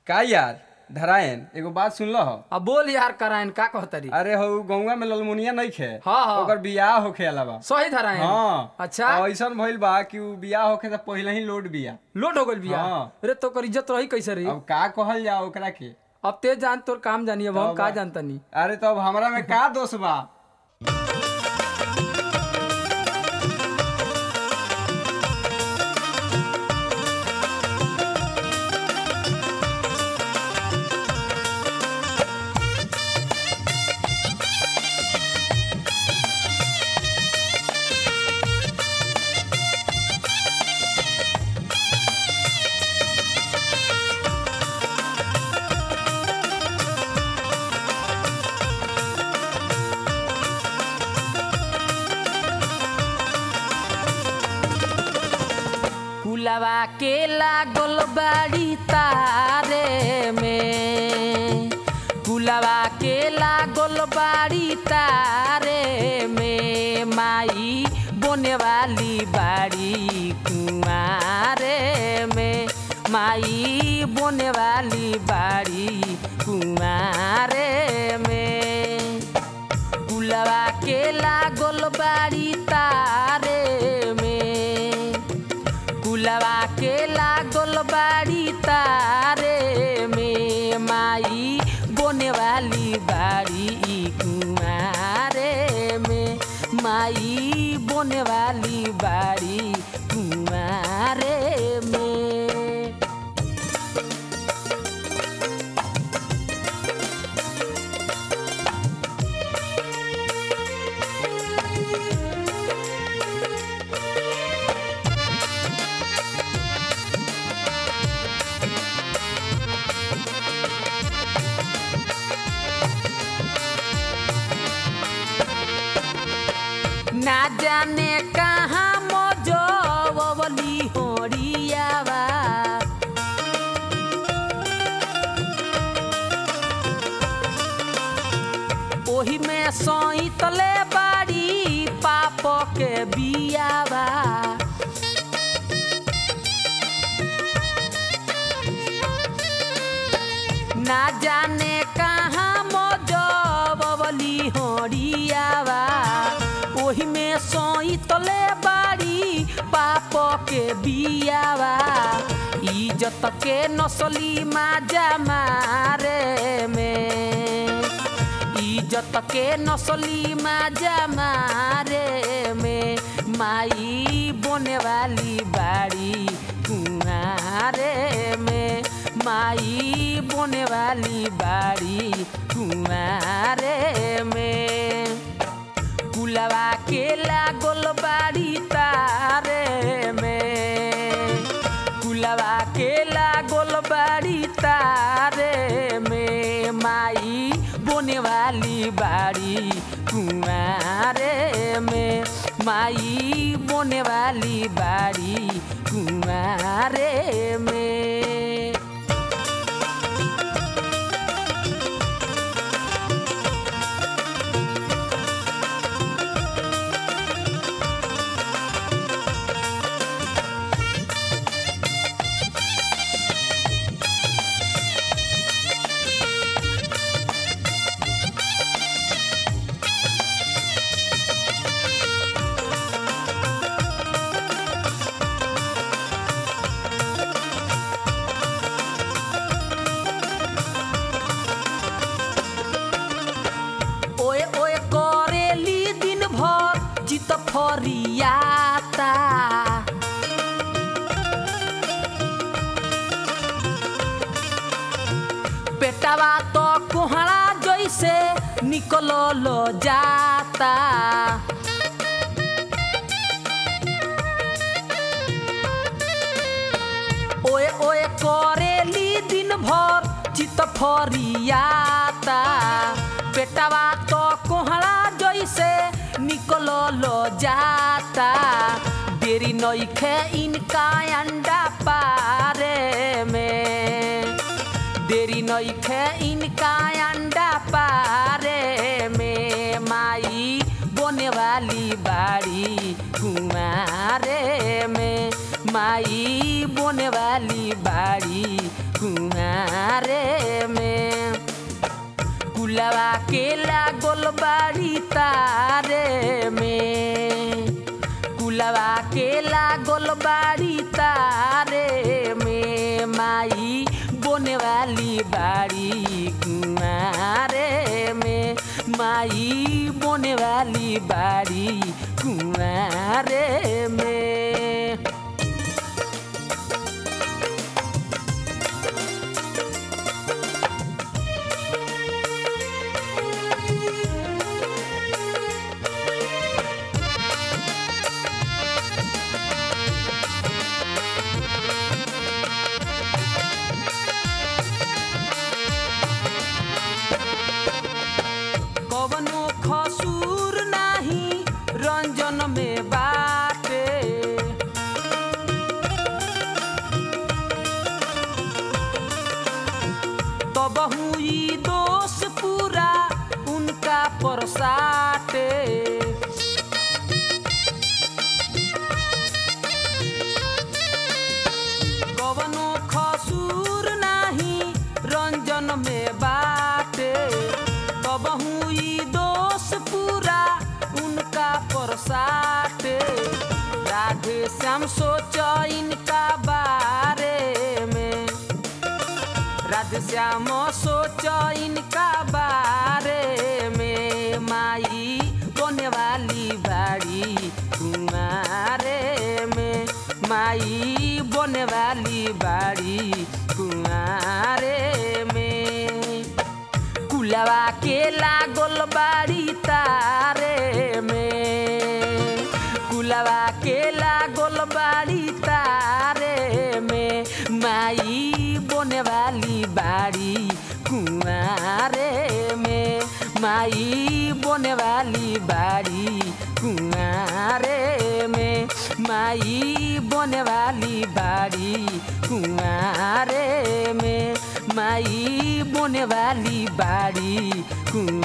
का यार धरायन एगो बात सुन लह अब बोल यार करायन का कहतरी अरे हो गौवा में ललमुनिया नहीं खे हाँ, हाँ। ओकर बियाह होखे अलावा सही धरायन हाँ अच्छा और ऐसन भइल बा कि उ बियाह होखे त पहिले ही लोड बिया लोट हो गइल बिया हाँ। अरे तो ओकर इज्जत रही कैसे रही अब का कहल जा ओकरा के अब ते जान तोर काम जानी अब हम तब का बा। जानता नहीं अरे तो अब हमरा में का दोष बा फुलवा के लागल बाड़ी तारे में फुलवा के लागल बाड़ी तारे में माई बोने वाली बाड़ी कुमारे में माई बोने वाली बाड़ी कुमारे में फुलवा के लागल बाड़ी तारे में फुलवा के लागल बाड़ी तारे में माई बोने वाली बाड़ी कुमारे में माई बोने वाली बाड़ी कुमारे में ना जाने कहाँ मोजवली होरियावा ओही में सईतले बाड़ी पाप के बियावा ना जाने कहाँ मोजवली होरियावा ओही में सईतले बाड़ी पाप के बियावा इज्जत के नसली माजा मारे में इज्जत के नसली माजा मारे में माई बोने वाली बाड़ी कुआरे में माई बोने वाली बाड़ी कुआरे में कुलवा के लागल बाड़ी तारे में कुलवा के लागल बाड़ी तारे में माई बोने वाली बाड़ी कुआरे में माई बोने वाली बाड़ी कुआरे में ओए ओए करेली दिन भर चित फरियाता पेटवा तो कोहड़ा जैसे निकल जाता ओए ओए करेली दिन भर चित फरियाता पेटवा तो कोहड़ा जैसे निकल जाता देरी नइखे इनका अंडा पारे में देरी नइखे इनका अंडा पारे में माई बोने वाली बाड़ी कुमारे में माई बोने वाली बाड़ी कुमारे के लागल बाड़ी तारे में कुलवा के लागल बाड़ी तारे में माई बोने वाली बाड़ी कुआरे में माई बोने वाली बाड़ी कुआरे में कवनो खसूर नाही रंजन में बाटे तबहू ई दोष पूरा उनका परसाटे कवनो खसूर नाही रंजन में बाटे तबहू ई दोष पूरा उनका परसाटे राधे श्याम सोच इनका बारे में राधे श्याम सोच इनका बारे में माई बोने वाली बाड़ी कुमारे में माई बोने वाली बाड़ी कुआरे में कुलवा के लागल बाड़ी तारे में कुलवा के लागल बाड़ी तारे में माई बोने वाली बाड़ी कुआरे में माई बोने वाली बाड़ी कुआरे में माई बोने वाली बाड़ी कुआरे में माई बोने वाली बाड़ी कुआरे